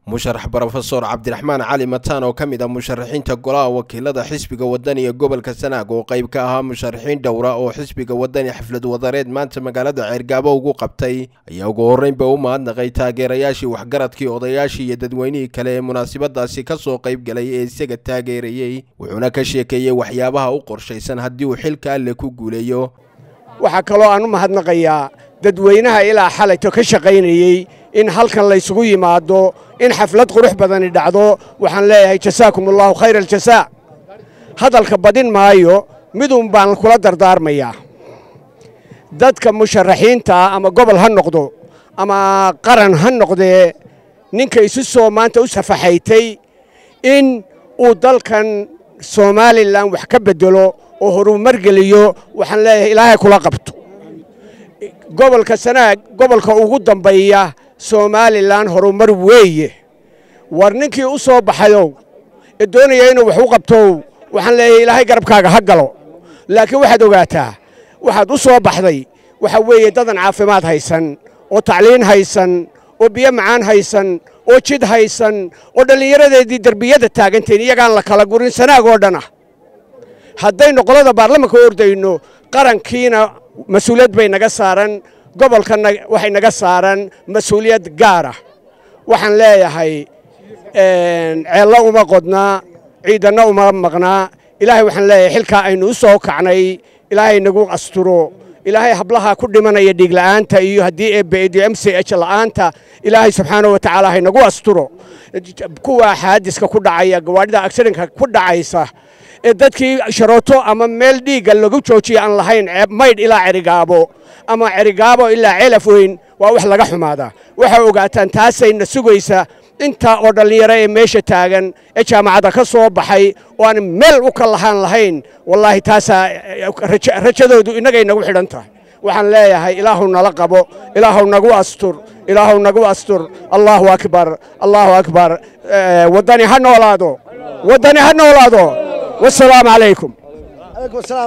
musharax brofesor cabdiraxmaan cali mataan oo ka mid ah musharaxiinta golaha wakiilada xisbiga wadani ee gobolka sanaag oo qayb ka ahaa musharaxiin dhowra oo xisbiga wadani xaflad wadareed maanta magaalada ceergaabo ugu qabtay ayaa ugu horreynba u mahadnaqay taageerayaashii waxgaradkii odayaashii iyo dadweynihii kale ee munaasabadaasi ka soo qayb galay ee isaga taageerayey wuxuuna ka sheekeeyey waxyaabaha u qorshaysan haddii uu xilka alle ku guuleeyo waxaa kaloo aan u mahadnaqayaa dadweynaha ilaa xalayto ka shaqaynayey in halkan laysugu yimaado in xaflad qurux badani dhacdo waxaan leeyahay jasaakum allaahu khayra aljasaa hadalka badin maayo midun baan kula dardaarmayaa dadka musharaxiintaa ama gobol ha noqdo ama qaran ha noqdee ninka isu soo maanta u safaxaytay in uu dalkan somalilan wax ka beddelo oo horumar geliyo waxaan leeyahay ilaahay kula qabto gobolka sanaag gobolka ugu dambeeya somalilan horumar weeye war ninkii u soo baxayow ee doonaya inuu wax u qabtow waxaan leeyahay ilaahay garabkaaga ha galo laakiin waxaad ogaataa waxaad u soo baxday waxa weeye dadan caafimaad haysan oo tacliin haysan oo biyo macaan haysan oo jid haysan oo dhallinyaradeedii derbiyada taagantahin iyagaan la kala gurin sanaag oo dhan ah haddaynu qolada baarlamanka u ordayno qarankiina mas-uuliyad bay naga saaran gobolkana waxay naga saaran mas-uuliyad gaara waxaan leeyahay ceello uma qodnaa ciidanna uma maqnaa ilaahay waxaan leeyahay xilkaa aynu u soo kacnay ilaahay nagu asturo ilaahay hablaha ku dhimanaya dhiigla'aanta iyo haddii eebbeediyo m c h la'aanta ilaahay subxaana wa tacaala haynagu asturo kuwa xaadiska ku dhacaya gawaadhida agsirinka ku dhacaysa ee dadkii sharooto ama meel dhiigga lagu joojiya aan lahayn maydh ilaa cerigaabo ama cerigaabo ilaa ceelaf weyn waa wax laga xumaadaa waxaa ogaataan taasayna sugaysa intaa oo dhallinyaro ee meesha taagan ee jaamacadda ka soo baxay oo aan meel u ka lahaan lahayn wallaahi taasaa rajadoodu innagay nagu xidhan tahay waxaan leeyahay ilaahu nala qabo ilaahu nagu astur ilaahu nagu astur allaahu akbar allaahu akbar waddani ha noolaado waddani ha noolaado والسلام عليكم